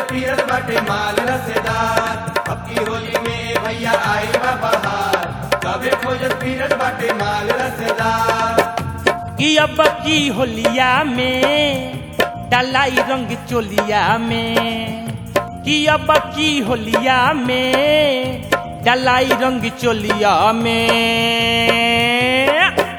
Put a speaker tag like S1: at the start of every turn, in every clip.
S1: पीरत बाटे माल रसेदार अब की होली में भैया आई बा बहार सबे खोजत पीरत बाटे माल रसेदार
S2: कि अब की होलिया में डलाई रंग चोलिया में कि अब की होलिया में डलाई रंग चोलिया में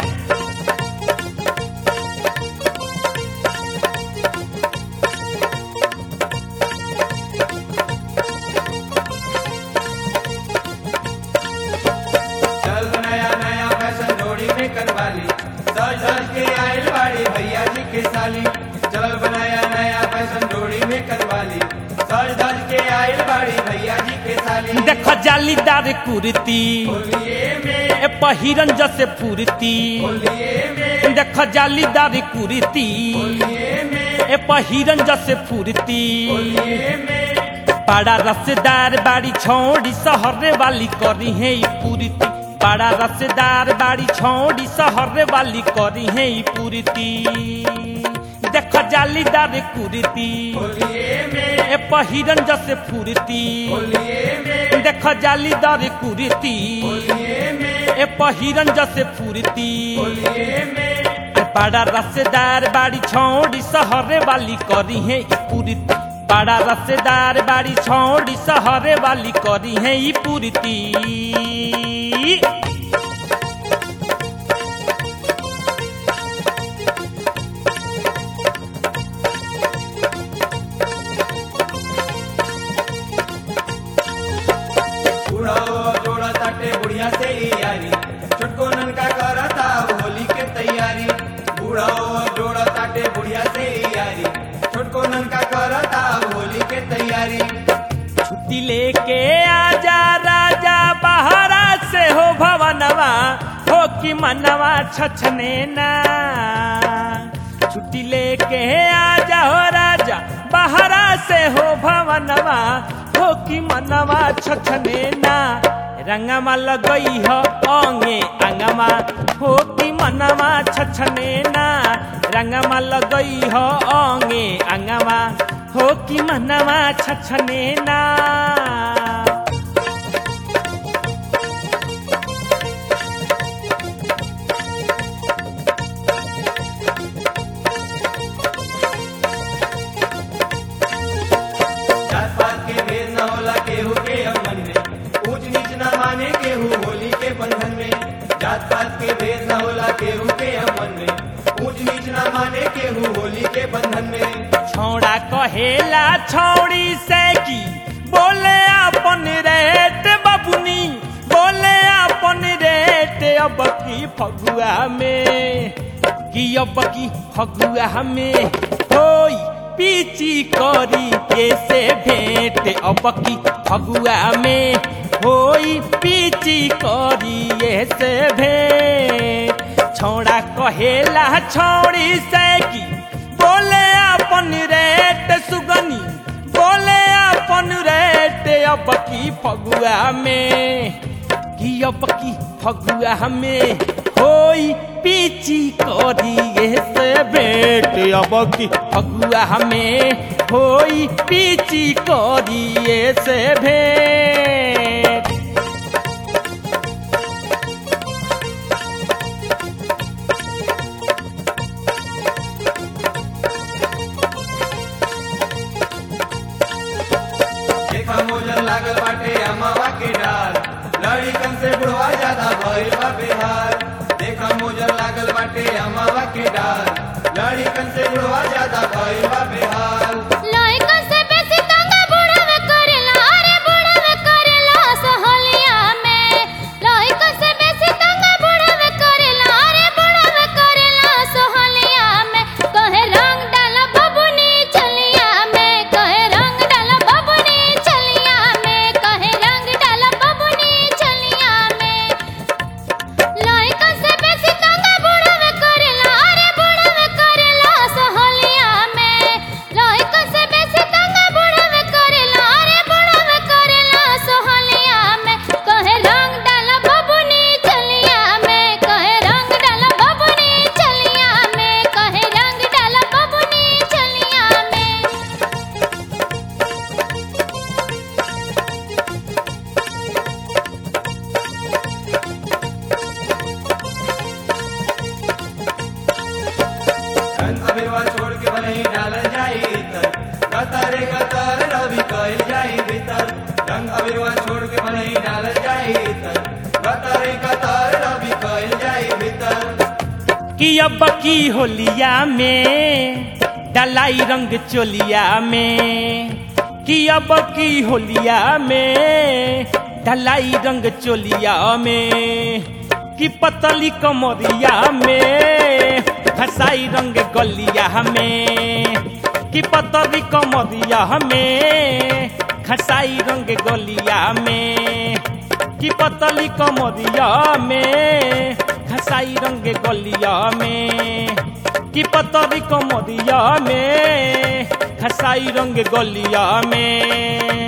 S1: चल नया नया फैशन जोड़ी में करवाली सज धज के आयल बाड़ी भैया जी के साली चल बनाया नया फैशन जोड़ी में करवाली सज धज के आयल बाड़ी भैया जी के साली
S2: देख जालीदार कुर्ती
S1: होलिये में
S2: ए पहिरन जसे फुर्ती
S1: होलिये में
S2: देख जालीदार कुर्ती
S1: होलिये में
S2: ए पहिरन जसे फुर्ती
S1: होलिये में
S2: बड़ा रसदार बाड़ी छोड़ी सहरे वाली करी है ई पूरीती बड़ा रसदार बाड़ी छोड़ी सहरे वाली करी है ई पूरीती देख जालीदार कुर्ती
S1: होलिये में
S2: ए पहिरन जसे फुर्ती
S1: होलिये में
S2: देख जालीदार कुर्ती
S1: होलिये में
S2: ए पहिरन जसे फुर्ती
S1: होलिये में
S2: बड़ा रसदार बाड़ी छोड़ी सहरे वाली करी है ई पूरीती बड़ा रसदार बाड़ी छोड़ी सहरे वाली करी है ई पूरीती
S1: बुढ़ाओ जोड़ा ताटे बुढ़िया से ही यारी छोटको ननका करता होली के तैयारी बुढ़ाओ जोड़ा ताटे बुढ़िया से ही यारी छोटको ननका करता होली के तैयारी
S2: छुट्टी लेके आजा राजा बहरा से हो भवनवा हो कि मनवा छछने ना छुट्टी लेके आजा हो राजा बहरा से हो भवनवा हो कि मनवा छछने ना रंगमा लगई हो अंगे अंगमा हो कि मनवा छछने ना रंगमा लगई हो अंगे अंगमा हो कि मनवा छछने ना
S1: जात पात के भेद न होला केहू के अमन में ऊंच नीच न माने केहू होली के बंधन में जात पात के भेद न होला केहू के अमन में ऊंच नीच न माने केहू होली के बंधन में
S2: छौड़ा कहेला छौड़ी से की बोले अपन रेट बबुनी बोले अपन रेट अब की फगुआ में कि अब की फगुआ में होई पीची करी के से भेंट अब की फगुआ में होई पीची करी से भेंट छौड़ा कहेला छौड़ी से की बोले अपन रेट सुगनी बोले अपन रेट अब की फगुआ में कि अब की फगुआ में होई पीची करिए से भेंट अब की फगुआ में होई पीची करिए से भेंट
S1: देखा मोजर लागल बाटे अमावा के डाल लड़िकन से बुढ़वा ज्यादा भइल बा बिहार देखा मोजर लागल बाटे अमावा के डाल लड़िकन से बुढ़वा ज्यादा भइल बा बिहार
S3: लइका से बेसी दंगा बुढ़ावे करेला अरे बुढ़ावे करेला सहोलिया में लइका से बेसी दंगा बुढ़ावे करेला अरे बुढ़ावे करेला सहोलिया में कहे रंग डाला बबुनी चलिया में कहे रंग डाला बबुनी चलिया में कहे रंग डाला बबुनी चलिया में लइका से बेसी दंगा बुढ़ावे करेला अरे बुढ़ावे करेला सहोलिया में लइका से
S1: बनई डालल जाई इतर कतरे कतर रवि कइल जाई भीतर रंग अबिरवा छोड़ के बनई डालल जाई इतर कतरे कतर रवि कइल जाई भीतर
S2: कि अब की होलिया में डलाई रंग चोलिया में कि अब की होलिया में डलाई रंग चोलिया में कि पतली कमरिया में घसाई रंग गलिया में कि पतली कमरिया में घसाई रंग गलिया में कि पतली कमरिया में घसाई रंग गलिया में कि पतली कमरिया में घसाई रंग गलिया में